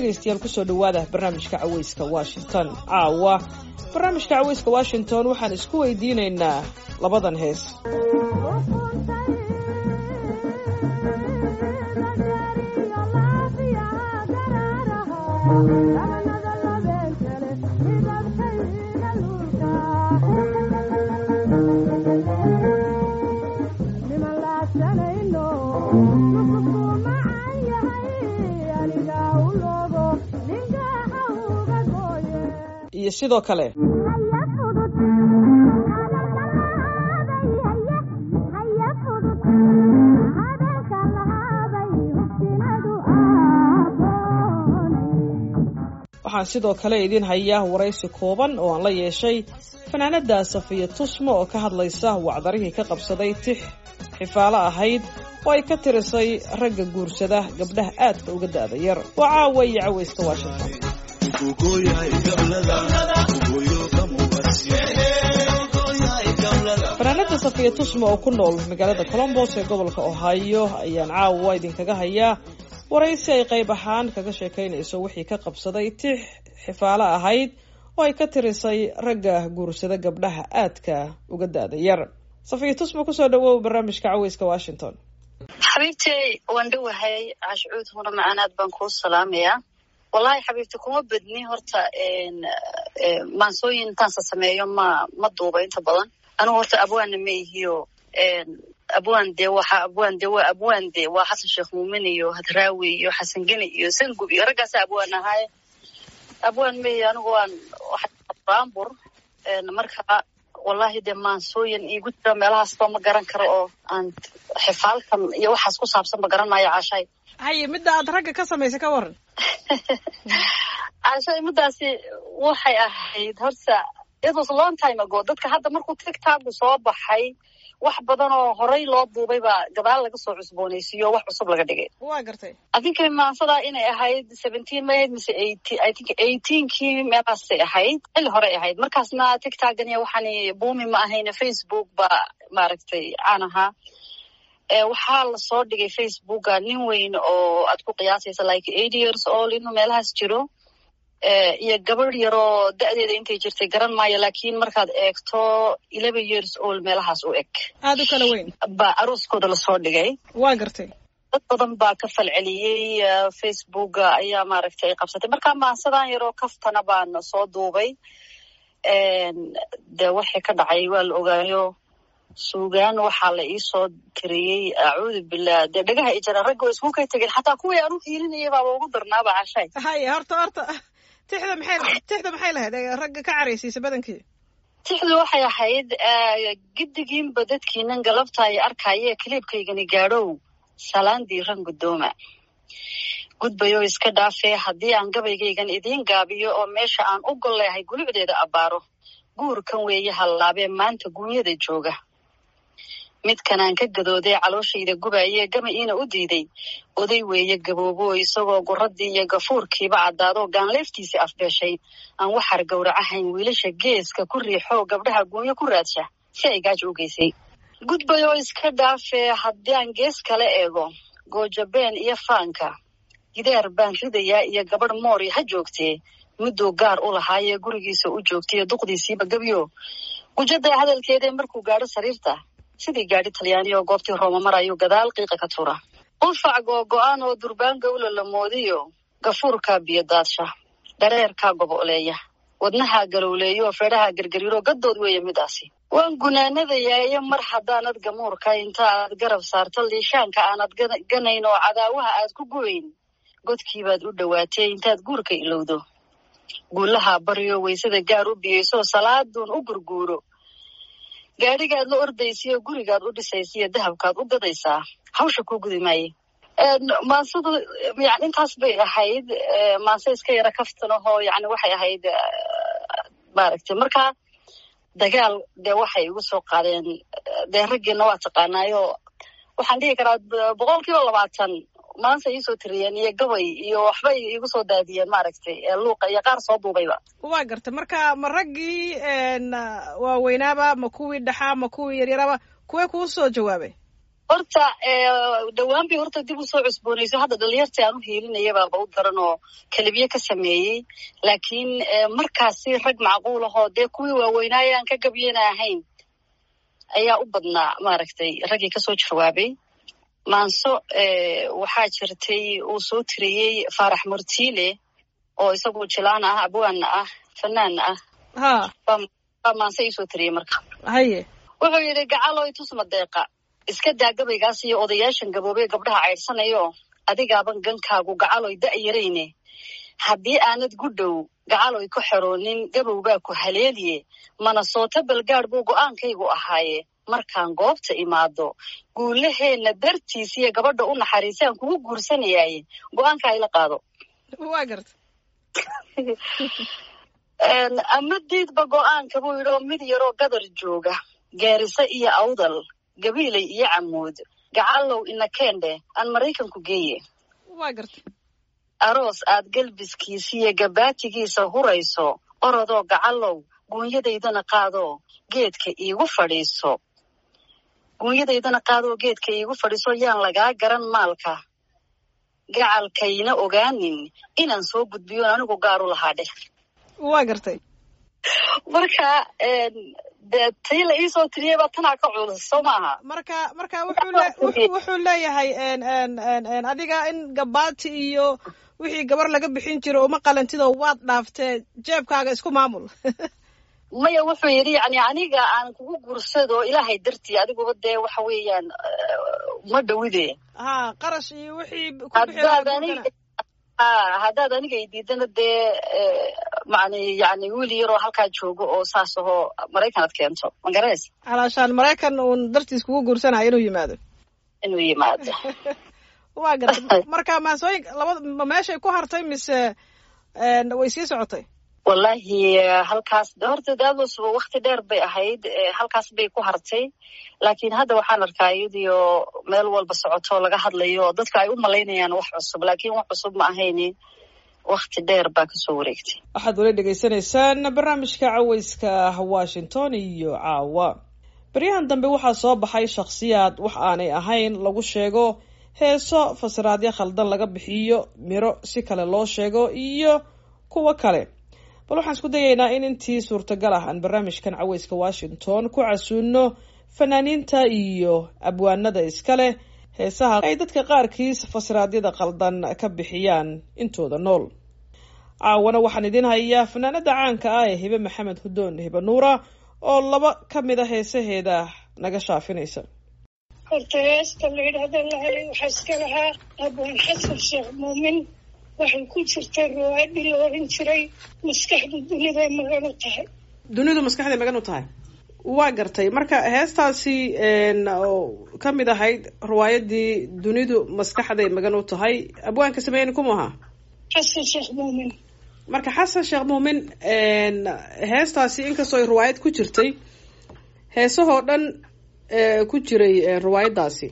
dhegaystayaal kusoo dhowaada barnaamijka caweyska washington caawa barnaamijka caweyska washington waxaan isku weydiinaynaa labadan hees iyo sidoo kale waxaan sidoo kale idiin hayaa waraysi kooban oo aan la yeeshay fanaanada safiya tusmo oo ka hadlaysa wacdarihii ka qabsaday tix xifaalo ahayd oo ay ka tirisay ragga guursada gabdhaha aadka uga da'da yar waa caawa iyo caweyska washington fanaanada safiya tusmo oo ku nool magaalada colombos ee gobolka ohio ayaan caawa idinkaga hayaa waraysi ay qayb ahaan kaga sheekaynayso wixii ka qabsaday tix xifaalo ahayd oo ay ka tirisay ragga guursada gabdhaha aadka uga da'da yar safiya tusmo kusoo dhawow barnaamijka caweyska washington xabiibtey waan dhowahay cashcuud huna macanaad baan kuu salaamayaa wallahi xabiibti kuma badni horta maansooyin intaansa sameeyo ma ma duuba inta badan anigu horta abwaanna ma ihiyo abwaan de waxa abwaan de waa abwaan de waa xasan sheekh muumin iyo hadraawi iyo xasan geni iyo sangub iyo raggaasa abwaan ahaaye abwaan ma ihi anigu waan baambur marka wallahi dee maansooyin iigu jira meelahaasba ma garan karo oo aan xifaalkan iyo waxaas ku saabsan ma garan maayo caashay haye midda aad ragga ka samaysay ka waran caashay middaasi waxay ahayd horta it was long time ago dadka hadda markuu tigtagu soo baxay wax badan oo horey loo duubay baa gadaal laga soo cusboonaysiiyo wax cusub laga dhigay waa gartay adinka maansadaa inay ahayd seventeen ma ahayd mise eighteen i think eighteenkii meelaasay ahayd xilli horey ahayd markaasna tigtagani waxaani buumi ma ahayne facebook baa maaragtay caan ahaa waxaa lasoo dhigay facebooka nin weyn oo aad ku qiyaasaysa like eight years old inuu meelahaas jiro iyo gabadh yaroo da'deeda intay jirtay garan maayo laakiin markaad eegto eleven years old meelahaas u eg aada u kala weyn baa arooskooda lasoo dhigay waa gartay dad badan baa ka falceliyey facebooka ayaa maaragtay ay qabsatay marka maansadan yaroo kaftana baan soo duubay de waxay ka dhacay waa la ogaayo suugaan waxaa la iisoo tiriyey acuudu billah dee dhagaha ijara ragga way isku kay tegeen xataa kuwii aan u hiilinayay baaba ugu darnaaba cashay haye horta horta tixda maxay tixda maxay lahayd ragga ka caraysiisa badankii tixdu waxay ahayd giddigiinba dadkiinan galabta ay arkaaye kaliibkaygani gaadhow salaandii ran guddooma gudbayoo iska dhaafee haddii aan gabaygaygan idiin gaabiyo oo meesha aan u gol leehay gulucdeeda abbaaro guurkan weeye hallaabee maanta guunyada jooga midkanaan ka gadoodee calooshayda gubaayee gama iina u diiday oday weeye gaboobo isagoo guradii iyo gafuurkiiba caddaadoo gaanleeftiisii afbeeshay aan waxar gowracahayn wiilasha geeska ku riixoo gabdhaha guunyo ku raadsha si ay gaajo u geysay gudbayoo iska dhaafee haddii aan gees kala eego goojabeen iyo faanka gidaar baan ridayaa iyo gabadh moori ha joogtee mudduu gaar u lahaayee gurigiisa u joogtaiyo duqdiisiiba gebyo gujada hadalkeedee markuu gaadho sariirta sidii gaadhi talyaani oo goobtii rooma marayuu gadaal qiiqa ka tura unfac googo-aan oo durbaan gawla la moodiyo gafuurkaa biyo daadsha dhareerkaa goboleeya wadnahaa galowleeyo feedhaha gergariiro gaddood weeye midaasi waan gunaanadayaayo mar haddaanad gamuurka inta aad garab saarto liishaanka aanad ganayn oo cadaawaha aad ku gubayn godkiibaad u dhowaatee intaad guurka ilowdo guulahaa baryo waysada gaar u biyeysoo salaaduun u gurguuro gaadhigaad la ordaysiyo gurigaad u dhisaysiyo dahabkaad u gadaysaa hawsha kuu gudi maaye maansadu yani intaas bay ahayd maanse iska yara kaftanahoo yani waxay ahayd maaragtay marka dagaal dee waxay igu soo qaadeen dee raggiina waa taqaanaayo waxaan dhihi karaa boqol kiiba labaatan maanta iisoo tiriyeen iyo gabay iyo waxbay igu soo daadiyeen maaragtay luuqa iyo qaar soo duubayba waa garta marka ma raggii waaweynaaba ma kuwii dhaxaa ma kuwii yaryaraba kuwee kuu soo jawaabay horta dhowaan bay horta dib usoo cusboonayso hadda dhalinyartii aan u hiilinayabaaba u daran oo kelibiye ka sameeyey laakiin markaasi rag macquul ahoo dee kuwii waaweynaaye aan ka gabyana ahayn ayaa u badnaa maaragtay raggii kasoo jawaabay maanso waxaa jirtay uu soo tiriyey faarax murtiile oo isagu jilaan ah abwaanna ah fanaanna ah ha baa maanse iisoo tiriyey marka haye wuxuu yidhi gacaloy tusma deeqa iska daa gabaygaas iyo odayaashan gaboobee gabdhaha caydhsanayo adigaaban gankaagu gacaloy da'yarayne haddii aanad gudhow gacaloy ku xeroonin gabowbaa ku haleeliye mana sooto balgaadh buu go'aankaygu ahaaye markaan goobta imaado guulaheenna dartiisiyo gabadha u naxariisaan kugu guursanayaaye go'aanka ayla qaado waa garta ama diidba go'aanka buu yidhi oo mid yaroo gadar jooga gaariso iyo awdal gabiilay iyo camuud gacalow ina keendhe aan maraykanku geeye waa garta aroos aad galbiskiisiyo gabaatigiisa hurayso orodoo gacalow guunyadaydana qaadoo geedka iigu fadhiiso guunyadaydana qaadoo geedka iigu fadhiiso yaan lagaa garan maalka gacalkayna ogaanin inaan soo gudbiyoon anigu gaaru lahaa dheh waa gartay marka dee tii la iisoo tiriyey baa tanaa ka culus soo maaha marka marka wuxuu leeyahay adiga in gabaati iyo wixii gabar laga bixin jiro uma qalantidoo waad dhaaftee jeebkaaga isku maamul maya wuxuu yidhi yani aniga aan kugu gursado ilaahay dartii adiguba dee waxa weeyaan ma dhowide ha qarash iyo wixii haddaad aniga haddaad aniga i diidana dee man yani wiil yaroo halkaa joogo oo saas ahoo maraykan ad keento magarees alaashaan maraykan uun dartiis kugu guursanayo inuu yimaado inuu yimaado waa gartay marka maasooyin labada ma meeshay ku hartay mise way sii socotay wallahi halkaas horta daadus wakti dheer bay ahayd halkaas bay ku hartay laakiin hadda waxaan arkaa iyadiyo meel walba socoto laga hadlayo dadka ay u malaynayaan wax cusub laakiin wax cusub ma ahayni wakti dheer baa kasoo wareegtay waxaad weli dhegaysanaysaan barnaamijka caweyska washington iyo caawa baryahan dambe waxaa soo baxay shakhsiyaad wax aanay ahayn lagu sheego heeso fasiraadyo khaldan laga bixiyo miro si kale loo sheego iyo kuwo kale bal waxaan isku dayaynaa in intii suurtagal ah aan barnaamijkan caweyska washington ku casuuno fanaaniinta iyo abwaanada iskale heesaha ay dadka qaarkiis fasiraadyada qaldan ka bixiyaan intooda nool caawana waxaan idiin hayaa fanaanada caanka ah ee hibe maxamed hudoon hibe nuura oo laba ka mid a heesaheeda naga shaafinaysa horta heesta la yidhaahda lahelay waxaa iska lahaa abwaan xasan sheekh muumin waxay ku jirtay riwaayadii la oran jiray maskaxdu duniday magan u tahay dunidu maskaxday magan u tahay waa gartay marka heestaasi oo ka mid ahayd riwaayadii dunidu maskaxday magan u tahay abwaanka sameeyeni kuma ahaa xasan sheekh muumin marka xasan sheekh muumin heestaasi inkastoo ay riwaayad ku jirtay heesahoo dhan ku jiray riwaayadaasi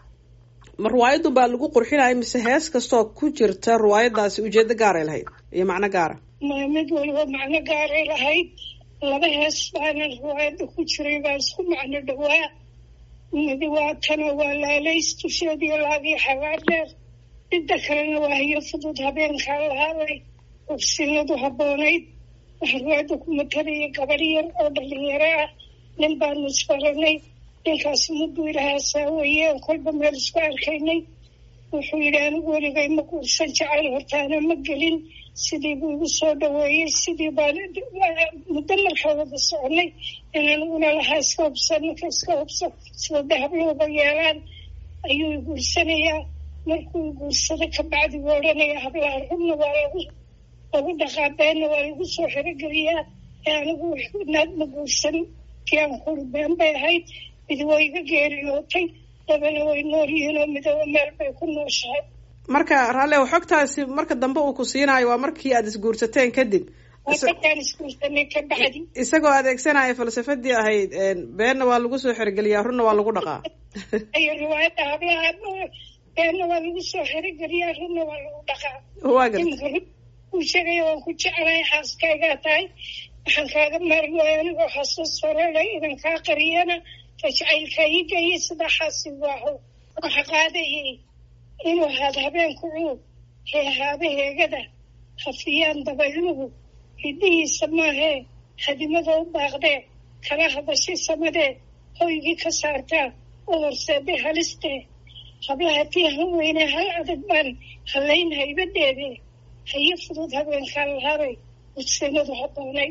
ma riwaayadun baa lagu qurxinaya mise hees kastoo ku jirta riwaayadaasi ujeedo gaaray lahayd iyo macno gaara ma mid waliba macno gaaray lahayd laba hees baana riwaayadda ku jiray baa isku macno dhawaa midi waa tana waa laalays dusheediyo laagii xagaar dheer midda kalena waa hiyo fudud habeenkaa lahaaday ubsinadu habboonayd waxaa riwaayadda ku matalaya gabar yar oo dhalinyaro ah nin baanu isbaranay ninkaasi muduu ilahaa saaweeye oo kolba meel isku arkaynay wuxuu yidhi anigu weligay ma guursan jecel hortaana ma gelin sidii buu igu soo dhaweeyey sidii baan muddo markaa wada soconay in aniguna lahaa iska hubsan ninka iska hubso sida dahablooba yeelaan ayuu i guursanayaa markuu i guursado kabacdi buu odhanaya hablaha rubna waa lagu lagu dhaqaa beenna waa lagu soo xerogeliyaa ee anigu naad ma guursan tiaan kuri been bay ahayd mid way iga geeriyootay dabana way nool yihiin oo midaba meel bay ku nooshahay marka raallew xogtaasi marka dambe uu ku siinaayo waa markii aada isguursateen kadib markaan isguursanay ka bacdi isagoo adeegsanaya falsafadii ahayd beenna waa lagu soo xerogeliyaa runna waa lagu dhaqaa ayo riwaayadda hablaha beenna waa lagu soo xerogeliyaa runna waa lagu dhaqaa waa garta ku sheegaya waan ku jeclahay xaaskaygaa tahay waxaan kaaga maari waaya anigoo xasuus horele idan kaa qariyana fajcaylka ii geeyey sidaa xaasi waaho waxa qaadayay inuu haad habeenku cuub hee haabaheegada hafiyaan dabayluhu hiddihiisa maahee hadimada u baaqdee kala hadashay samadee hoygii ka saartaa u horseeday halistee hablaha tiihan weyne hal adag baan hallayn haybadeede haye fudud habeenkaan lahabay udsinadu habboonay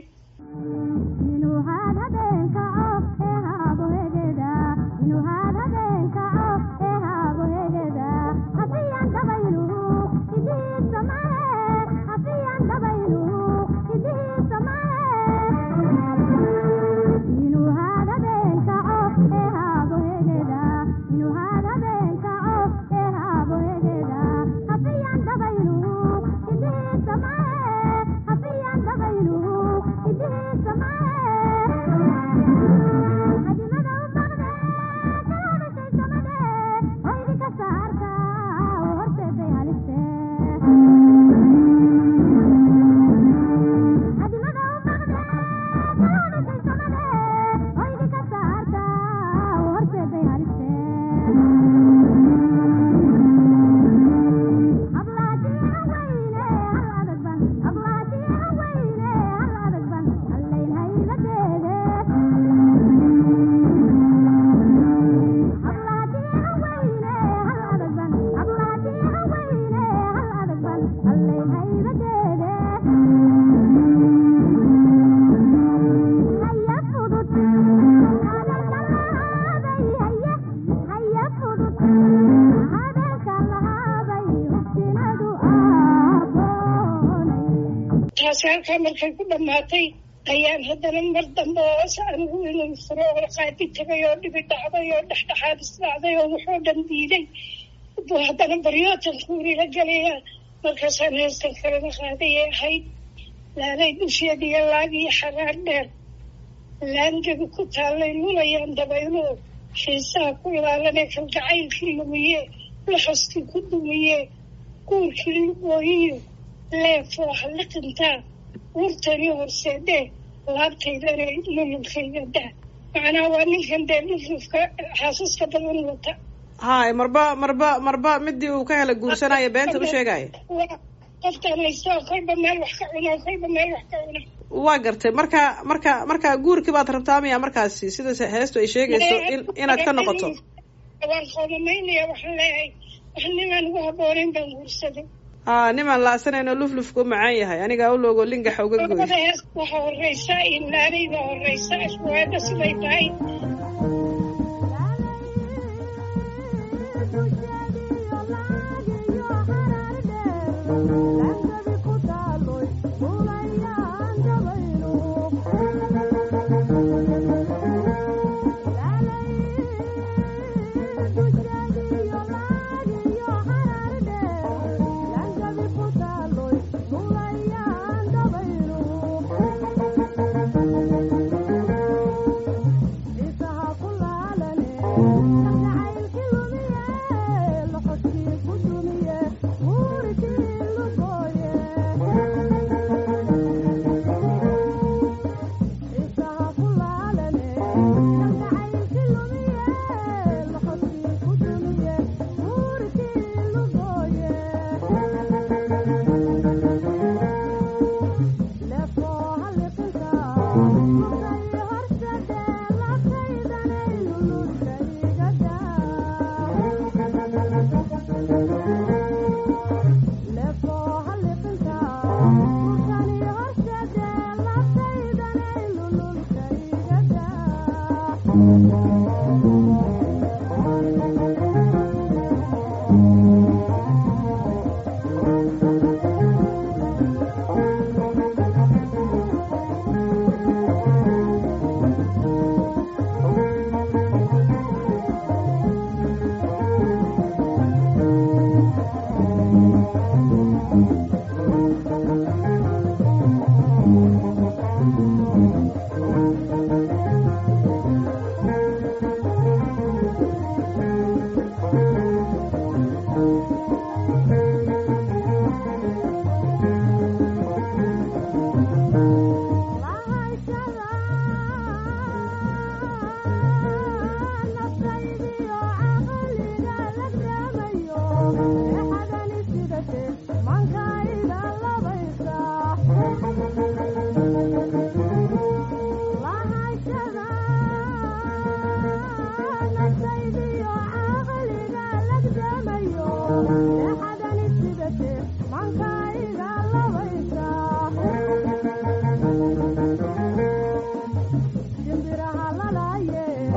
taasi halkaa markay ku dhammaatay ayaan haddana mar dambe oo anigu inuu furo oo qaadi tegay oo dhibi dhacday oo dhexdhexaad isdhacday oo wuxuu dhan diiday buu haddana baryootankuuri la gelayaa markaasaan heestan kalena qaadayay ahayd laalay dusheediyo laagiyo xaraar dheer laangebi ku taallay lulayaan dabayluhu xiisaha ku ilaalanee kalgacaylkii lumiye laxoskii ku dumiye guurkii lugooyiyo leefoo halliqintaa wurtani horseedee laabtaydana lululkayga daa macnaha waa ninkan dee lulufka xaasaska badan wata hay marba marba marba midii uu ka hela guursanaya beenta u sheegaya waa qofkaan haystoo kolba meel wax ka cuna kolba meel wax ka cuna waa gartay marka marka marka guurkii baad rabtaa miya markaasi sida heestu ay sheegayso in inaad ka noqoto waan qoomamaynaya waxaan leeyahay wax ninaan ugu habboonayn baan guursaday ha nimaan laasanayno luflufka u macaan yahay anigaa u loogo lingaxa uga gooy labada hees waxaa horeysa inlaanayda horeysa iswaada siday tahay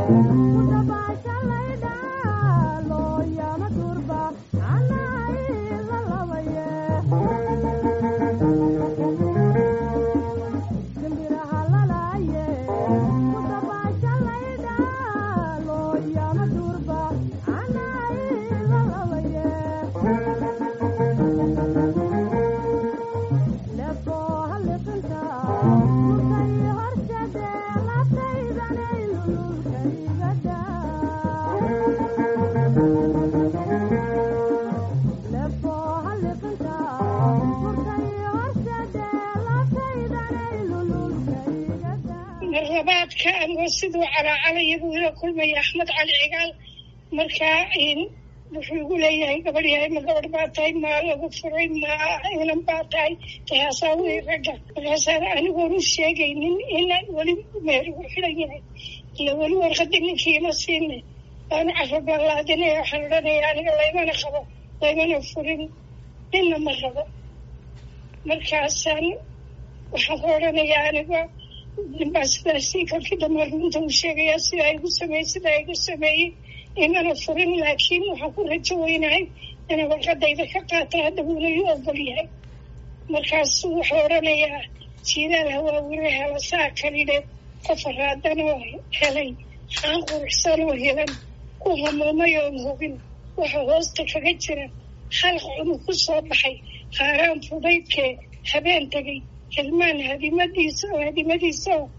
marlabaadka anigoo siduu calaacalaya buu ila kulmaya axmed cali cigaal markaa wuxuu igu leeyahay gabadh yahay ma gabadh baa tahay maa lagu furay ma inan baa tahay tahaasaa wey ragga markaasaan anigoon u sheegaynin inaan weli meer igu xidhan yahay ila weli warqadii ninkiima siina waanu carabalaadinaya waxaan odhanaya aniga laymana qabo laymana furin ninna ma rabo markaasaan waxaan ku odhanayaa aniga ninbaa sidaasi kolkii dambe runta u sheegayaa sidaa igu sameeyey sidaa igu sameeyey imana furin laakiin waxaan ku rajo weynahay inay warqadayda ka qaata hadda wuuna ii ogol yahay markaasu wuxuu odhanayaa jiidaal hawaawire hela saa kalidhe qof araadan oo helay haan quruxsan oo helan ku hamuumay oon hubin waxa hoosta kaga jira halq cunug ku soo baxay haaraan fudaydkee habeen tegay hilmaan hadimadiisa oo hadimadiisa oo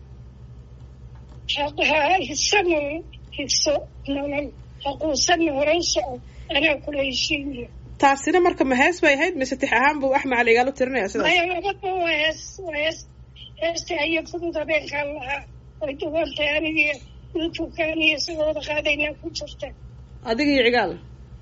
hisano higso nolol haquusanna horan soco anaa kula heshiinayo taasina marka ma hees bay ahayd mise tix ahaan buu axmed cali igaalo tirinaya sidaas maya labadba waa hees waa hees heesta ayo fudud habeenkaan lahaa way duwantay anigii youtube-kaan iyo isagoo wada qaadaynaa ku jirta adiga iyo cigaal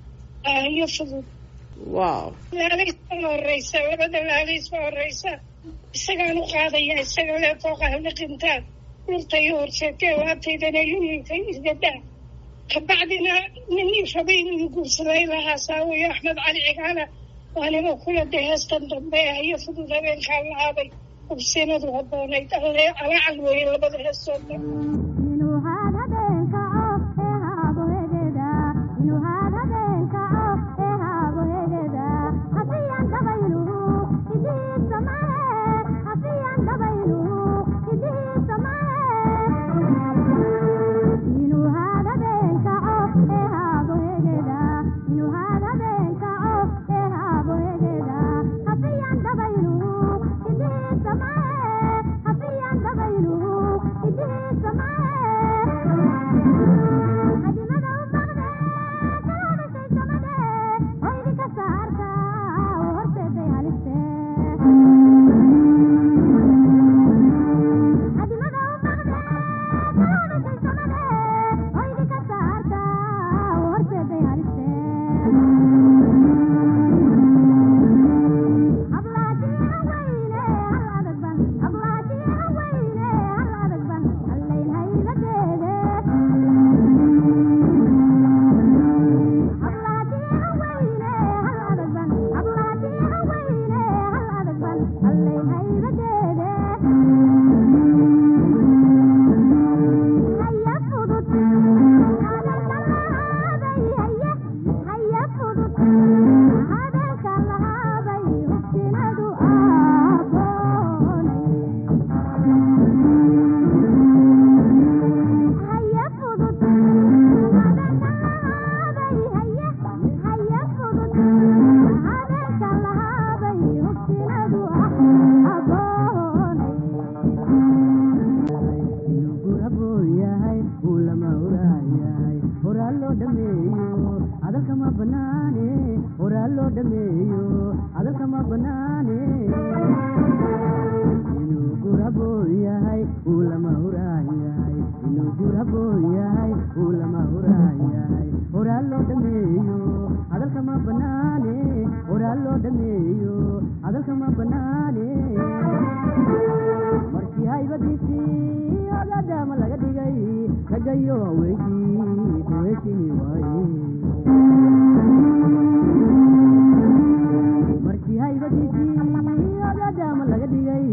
ayo fudud wow laalays baa horeysa labada laalays baa horeysa isagaan u qaadaya isaga lee fooqa haliqintaan dhulta iyo horseetee laabtaydana lulilka isgadaa kabacdina nin rabay inuu guursaday lahaa saawiyo axmed cali cigaala waaniga kula de heestan dambe ayo fudud habeenkaan lahaabay ubsinadu haboonayd alle alacal weeye labada heestood dhan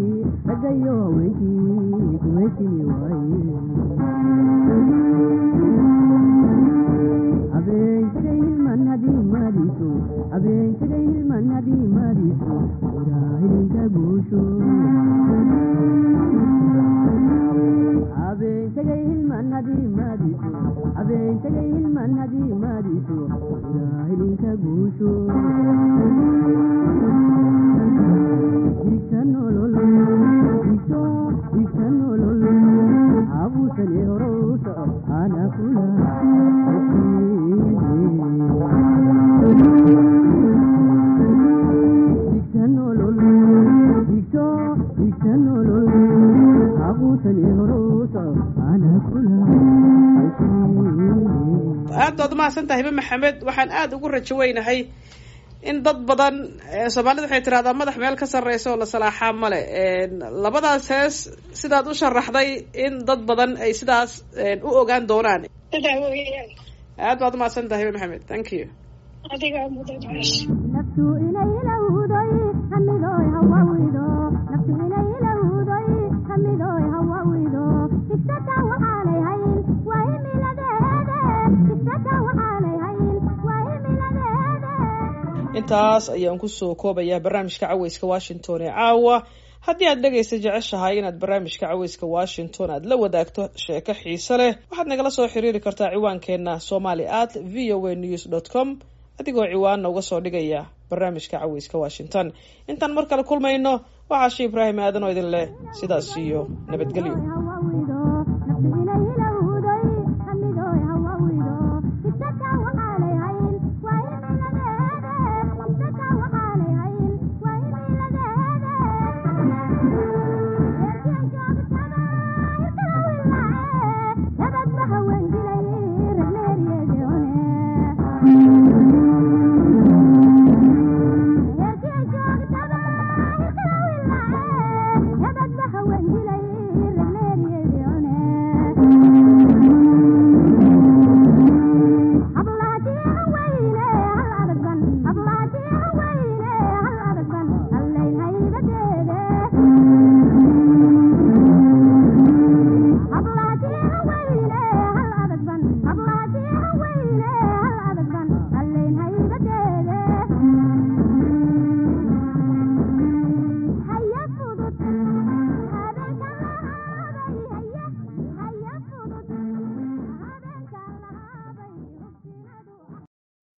ragayo haweenkii kuweysini waaye tegay hilman hadii maadiso habeen tegay hilman hadii maadiso ilaa hilinka guusho digta nolol digto digta nolol habusane horo u soco ana kula digta nolol digto digta nolol habusane horo u soco ana kula aad baad umahadsan tahay hibe maxamed waxaan aada ugu rajo weynahay in dad badan soomaalida waxay tirahdaa madax meel ka sarreysa oo la salaaxaa male labadaas hees sidaad u sharaxday in dad badan ay sidaas u ogaan doonaan sidaa weeyaan aad baad umahadsan tahay hibe maxamed thank you adigaa mudan meesha naftu inay ilowday hamidoy hawawido naftu inay ilowday hamidoy hawawido figsata waxaanay hayn waa himiladeede figsata waxaanay hayn waa himiladeede intaas ayaan kusoo koobayaa barnaamijka caweyska washington ee caawa haddii aad dhegaysa jeceshahay inaad barnaamijka caweyska washington aad la wadaagto sheeko xiise leh waxaad nagala soo xiriiri kartaa ciwaankeenna somali at v o a news dot com adigoo ciwaanna uga soo dhigaya barnaamijka caweyska washington intaan mar kale kulmayno waxaa shi ibraahim aadan oo idin leh sidaas iyo nabadgelyo hawawido